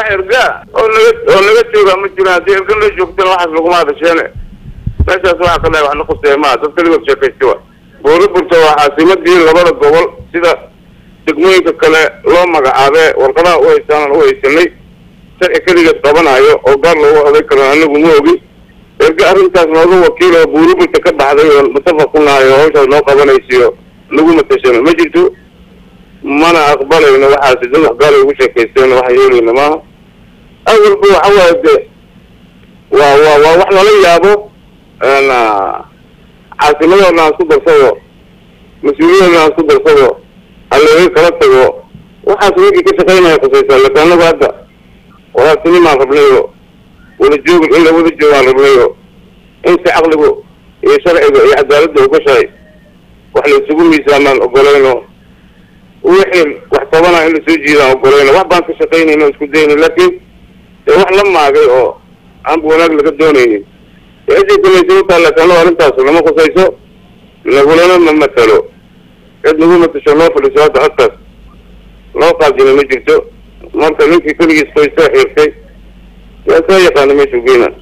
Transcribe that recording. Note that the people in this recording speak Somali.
erga oo naga oo naga jooga ma jiraan haddii erga la joogtana waxaas laguma hadasheene meeshaas waxaa ka dhahay wax la quseeya maa dad kaligood sheekaysta wa buuriburta waa caasimadii labada gobol sida degmooyinka kale loo magacaabee warqadaha u haystaan u haysanay sharci keligeed qabanayo oo gaar loogu oday karo anagu ma ogi erga arrintaas nooga wakiil oo buuriburta ka baxday oo mutafaq ku nahay oo hawshaas noo qabanaysiyo nagu matashano ma jirto mana aqbalayno waxaasi dad wax gaala ugu sheekaysteen waxa yeelayna maaha awalba waxa waaye de waa waa waa wax lala yaabo caasimadoodna aan isku darsado mas-uuliyadoodna aan isku darsado halaga kala tago waxaas ninkii ka shaqaynaya khusaysaa laakin anagu hadda walaabtinimaan rabnayo wada joogin in la wada joogaan rabnayo in si caqligu iyo sharciga iyo cadaaladda ugashahay wax la isugu miisaamaan ogolayno wixii wax tabana in lasoo jiidaan ogolayno wax baan ka shaqaynayno isku dayna laakiin dee wax la maagay oo aanba wanaag laga doonaynin cidii kulaysa utaa laakiin arrintaas lama khusayso nagulana ma matalo cid nagu matasho noo fadhiso hadda codkaas loo qaadina ma jirto marka ninkii keligiis qoysaa xiirtay yaa saa yaqaana meeshuu geyna